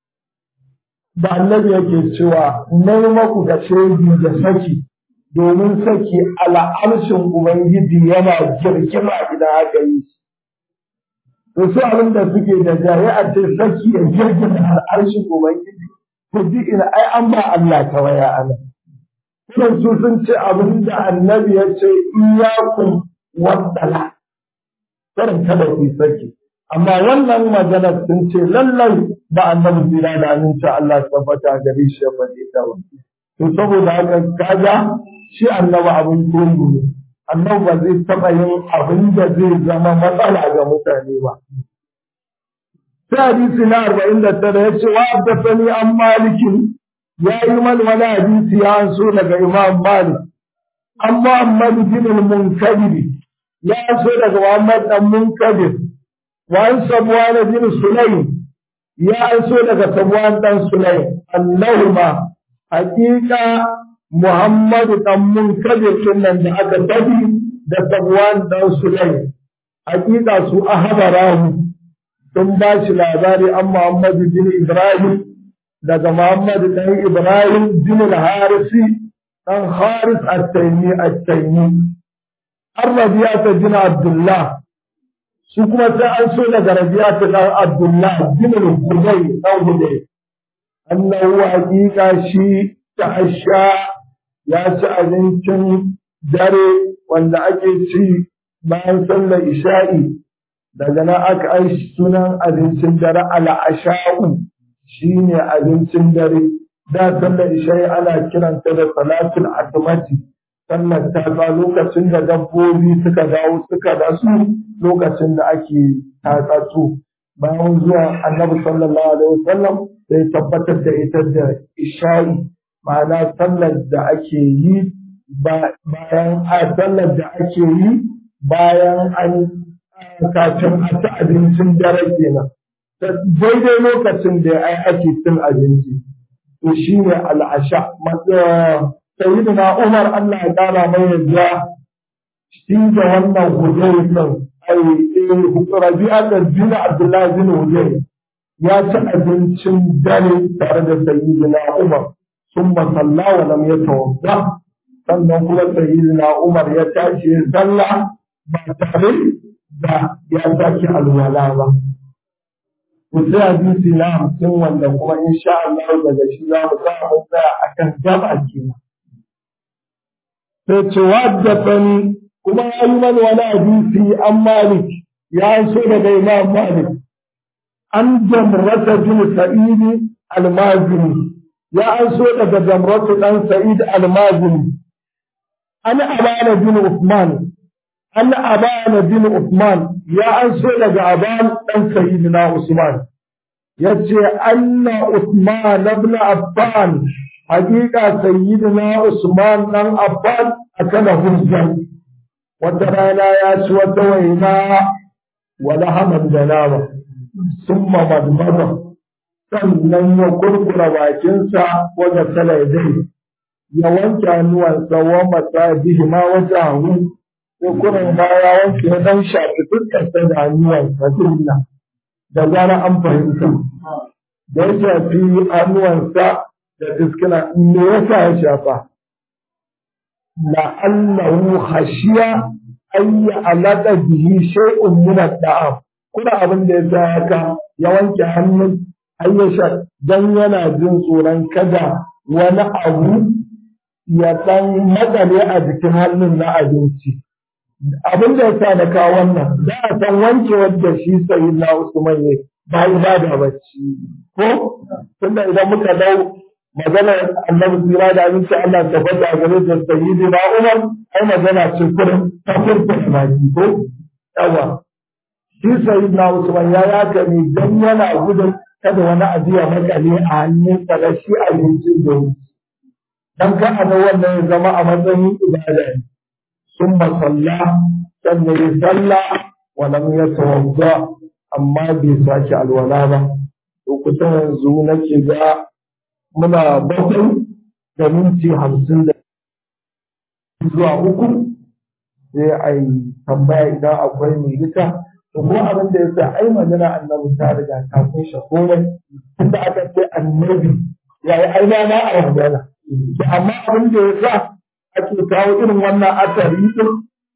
da annabi yake cewa nai maku da shaidi da saki domin saki al'arshin ubangiji yana girgima idan aka yi shi to su abin da suke da jari a ce saki ya girgima al'arshin ubangiji to duk ina ai an ba Allah ta waya ana kuma su sun ce abin da annabi ya ce iyakun waddala karin kada ku saki amma wannan magana sun ce lallai ba annabi jira da aminci Allah tabbata gare shi ba ne ta ba to saboda haka kaga shi annabi abin koyi ne annabi ba zai taɓa yin abin da zai zama matsala ga mutane ba sai hadisi na arba'in da tara ya ce wa abdasani an malikin ya yi man wani hadisi ya an so daga imam malik an muhammad bin al-munkabiri ya so daga muhammad dan munkadir wa an sabuwa bin sulaim ya an so daga sabuwan dan sulaim annahuma hakika Muhammadu ɗan munkadir nan da aka tabi da Safwan ɗan Sulaim. Hakika su ahabarahu sun ba shi labari an Muhammadu bin Ibrahim daga Muhammadu ɗan Ibrahim bin Harisi ɗan Haris at-Taimi at-Taimi. An Rabiyata bin Abdullah su kuma sai an so daga Rabiyata ɗan Abdullah bin Hudai ɗan Hudai. Annahu hakika shi ta'asha ya ci abincin dare wanda ake ci bayan sallar isha'i daga nan aka ai sunan abincin dare al'asha'u shine abincin dare da sallar isha'i ana kiranta da salatul atmati sallar ta ba lokacin da dabbobi suka dawo suka dasu lokacin da ake tatsatsu bayan zuwa annabi sallallahu alaihi wasallam sai tabbatar da ita da isha'i ma'ana sallar da ake yi bayan a sallar da ake yi bayan an kafin a ci abincin dare kenan daidai lokacin da ai ake cin abinci to shi ne al'asha sayyidina umar Allah ya kara mai yadda shi da wannan hujjai din ai rabi'a da bin abdullahi bin hujjai ya ci abincin dare tare da sayyidina umar ثم صلى ولم يتوضا sannan kuma sayyidina Umar ya tashi ya sallah ba tare da ya sake alwala ba. Ku sai hadisi na hamsin wanda kuma insha Allah daga shi za mu za mu tsaya a kan gaba kenan. Sai ce waddatani kuma ya yi mana wani hadisi an Malik ya so daga Imam Malik an jamrata bin Sa'idi al-Mazini ya an so daga jamratu dan Sa'id al-Mazini an abana bin Uthman an abana bin Uthman ya an so daga aban dan Sayyidina Usman yace anna Uthman ibn Affan hakika Sayyidina Usman dan Affan akala hujjan wata rana ya ci wata waina wala haman da nama summa madmada sannan ya kurkura bakinsa wajen sala dai ya wanke hannuwansa wa mata bihi ma wata hannu ko kurin baya wanke ya dan shafi fuskarsa da hannuwansa dinna da zara an fahimta da ya shafi hannuwansa da fiskina me yasa ya shafa la'allahu khashiya ay alaka bihi shay'un min ad-da'am kuna abin da ya haka ya wanke hannun ayyasha dan yana jin tsoron kada wani abu ya dan matsale a jikin hannun na abinci abin da ya sa da kawo wannan za a san wanke wadda shi sai na Usman ne ba ba da bacci ko tunda idan muka dau maganar annabi tsira da abinci Allah ta bada a gare da sayyidi na Umar ai magana ce kurin ta furta baki ko yawa shi sayyidi na Usman ya yaka ne dan yana gudun kada wani abu ya makale a hannun sa da shi abincin da dan ka ana wannan ya zama a matsayin ibada ne ثم صلى ثم يصلى ولم يتوضا amma bai sake alwala ba to kusan yanzu nake ga muna bakwai da minti hamsin da zuwa uku sai a yi tambaya idan akwai mai ita to ko abin da ya sa ai magana annabi ta riga ta kunshe komai tunda aka ce annabi ya yi aina na a magana to amma abin da ya sa ake kawo irin wannan asari din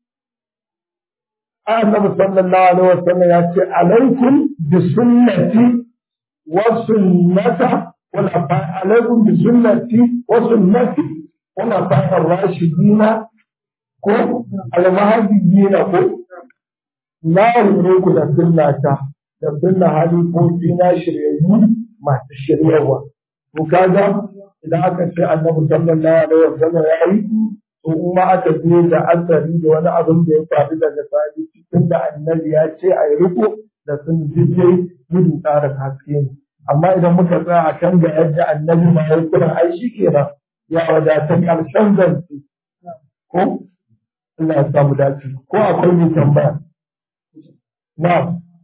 annabi sallallahu alaihi wasallam ya ce alaikum bi sunnati wa sunnata wala fa alaikum bi sunnati wa sunnati wala fa ar-rashidina ko al-mahdiyina ko na ku da sunnata da sunna halifofi na shiryayyu masu shiryarwa to kaga idan aka ce annabi sallallahu alaihi wasallam ya yi to kuma aka je da asari da wani abin da ya faru daga sahabi cikin da annabi ya ce a yi riko da sun jije gudu tsarin haske ne amma idan muka tsaya a kan ga yadda annabi ma ya kira ai shi kenan ya wadata karshen zance ko Allah ya samu dace ko akwai mai tambaya na'am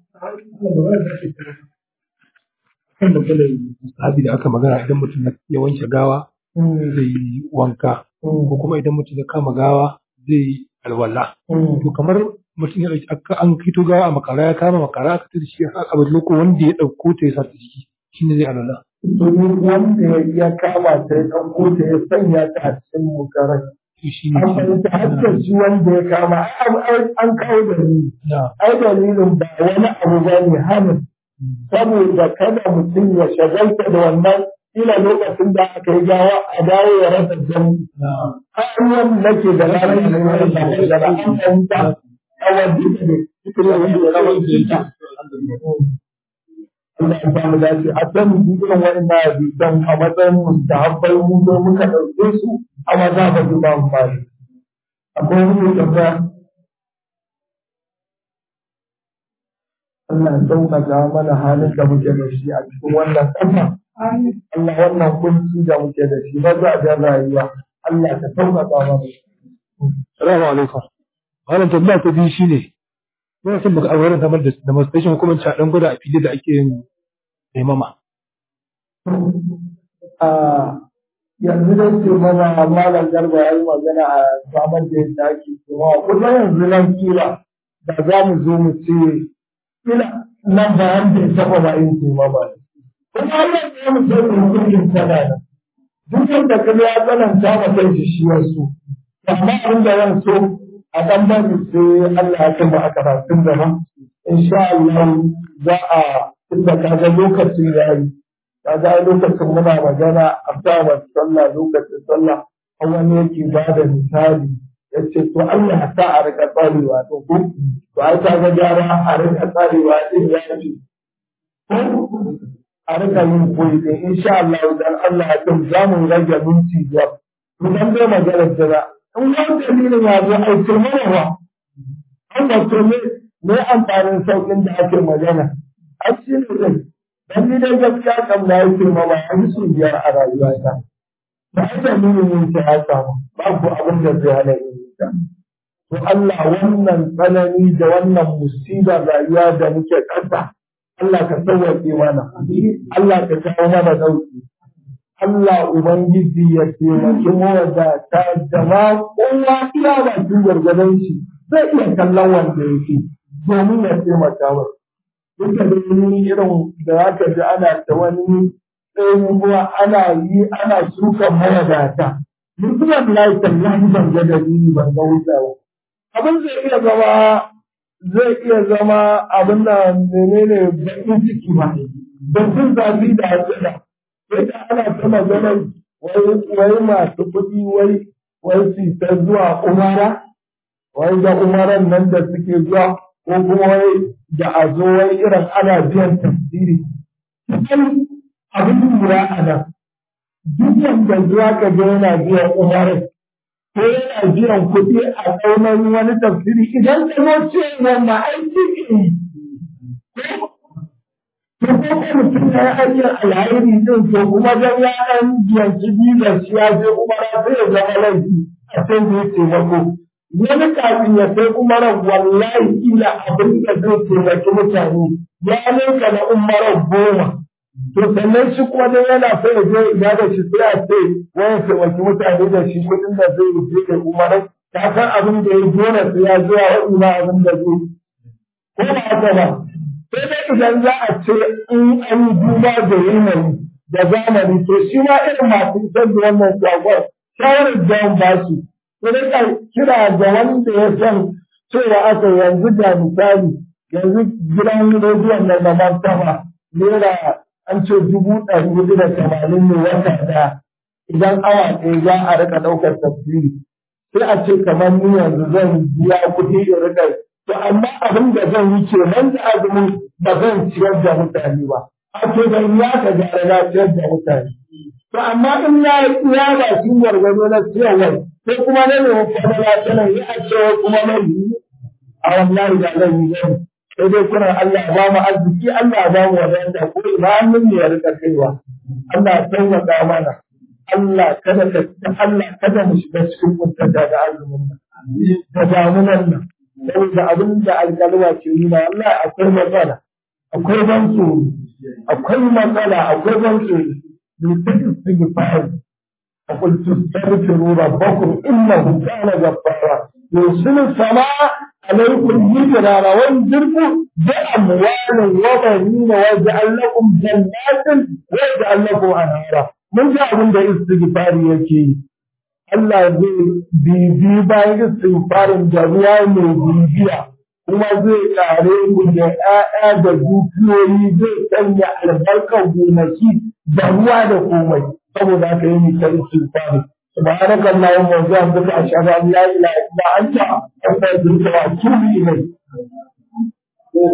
kan maganar sahabi da aka magana idan mutum ya wanke gawa zai yi wanka ko kuma idan mutum ya kama gawa zai yi alwala to kamar mutum ya dauki aka an kito gawa a makara ya kama makara aka tada shi a abin loko wanda ya dauko ta ya sa ta jiki shine zai alwala domin wanda ya kama ta ya ɗauko ta ya sanya ta a cikin mukarai to shine an fahimta hatta shi wanda ya kama an kawo dalili na ai dalilin ba wani abu ba ne hannun saboda kada mutum ya shagalta da wannan ila lokacin da aka yi gawa a dawo ya rasa jami na hanyar nake da ranar da ya rasa da an fahimta a wajen da ne cikin da wanda ya rasa da Allah ya samu dace a san irin wa'annan hadisan a matsayin mustahabbai mu zo muka ɗauke su a maza ba su ba mu fari akwai wani tambaya Allah ya sauƙaƙa mana halin da muke da shi a cikin wannan ƙasa. Allah wannan kunci da muke da shi ba za a jan rayuwa. Allah ka sauƙaƙa mana. Salamu alaikum. Wannan tambaya ta biyu shine Muna son baka auren samar da demonstration kuma ci a ɗan gwada a fili da ake yin taimama. A yanzu dai ce mana malam garba ya yi magana a samar da yadda ake cewa kuma yanzu nan kila da za mu zo mu ce kila nan ba wanda ya taɓa ba yin taimama ne. Kuma Allah ya mu sai hukuncin sana nan. Duk yadda kuma ya tsananta ma kai shi shi wasu. Amma abin da zan so a ɗan bari sai Allah ya kai mu a karatun gaba. Insha Allah za a tunda kaga lokacin ya yi. Kaga lokacin muna magana a sa sallah lokacin sallah an wani yake ba da misali ya ce to Allah ya sa a rika tsarewa to ko to ai ta ga gyara a rika tsarewa din ya ce a rika yin koyi din insha Allah dan Allah ya kan za mu rage minti biyar to dan dai magana da in wani dalilin ya zo ai turmawa an ba to ne me amfanin saukin da ake magana ai shi ne dai dan ni dai gaskiya kam na yi turmawa an su biyar a rayuwata ba a dalilin yin ta ya samu babu abin da zai hana yin ta to Allah wannan tsanani da wannan musibar rayuwa da muke ƙasa Allah ka sauwaƙe mana Allah ka kawo mana ɗauki Allah Ubangiji ya taimaki mawadata da ma kowa iya bakin gargadon shi zai iya kallon wanda yake domin ya taimaka wa. Duka da ni irin da za ka ji ana ta wani ɗaya kuma ana yi ana sukan mawadata mutumin lai tallahi ban ga dalili ban ga wuta ba abin zai iya zama zai iya zama abin da menene baƙin ciki ba da jin zafi da hasira sai da ana ta maganar wai masu kuɗi wai wai su ta zuwa umara wai da umaran nan da suke zuwa ko kuma wai da a zo wai irin ana biyan tafsiri cikin abin lura a nan duk wanda zuwa ka ga yana biyan umarai ko yana biyan kuɗi a tsaunar wani tafsiri idan ka zo ce wanda aiki ne to ko ko mutum ya yi hanyar alhairi din to kuma dan ya ɗan biyanci bizar shi ya je umara sai ya zama laifi a can da ya taimako wani kafin ya sai umarar wallahi ila abin da zai taimaki mutane ya ninka na umarar goma to sannan shi kuma dai yana so ya je ibada shi sai a ce wani taimaki mutane da shi kuɗin da zai je da umarai ta san abin da ya dole sai ya je a waɗi ma abin da zai ko ba haka ba sai dai idan za a ce in an yi duba da yanayi da zamani to shi ma irin masu isar da wannan sakon shawarar da ba su ku rika kira ga wanda ya san cewa aka yanzu da misali yanzu gidan rediyon nan na martaba naira an ce dubu ɗari hudu da tamanin ne wata ɗaya idan awa ɗaya za a rika ɗaukar tafsiri sai a ce kamar ni yanzu zan biya kuɗi in rika to amma abin da zan yi ke nan da azumin ba zan ciyar da mutane ba a ce ban ya ka gyara na ciyar da mutane to amma in ya ya ba shi gwargwado na ciyarwar sai kuma na nemi fadala ta nan ya a cewa kuma na yi a wallahi da zan yi gani sai dai kuna Allah ba mu arziki Allah ba mu wadanda ko ina hannun ne ya rika kaiwa Allah ya taimaka mana Allah kada ka Allah kada mu shiga cikin kuntata da azumin nan da damunan nan saboda abin da alƙalma ke nuna Allah akwai matsala akwai ban tsoro akwai matsala akwai ban tsoro mutum istighfar فقلت استغفروا ربكم انه كان غفارا يرسل السماء عليكم مدرارا وينزلكم باموال وبنين ويجعل لكم جنات ويجعل لكم انهارا من جاء من استغفار يكي Allah zai bibi bayan istighfarin da ruwa mai bibiya kuma zai kare ku da ‘ya'ya da dukiyoyi zai sanya albarkar gonaki da ruwa da komai saboda haka yi ta istighfari subhanaka allahumma wa bihamdika ashhadu an la ilaha illa anta astaghfiruka wa atubu ilayk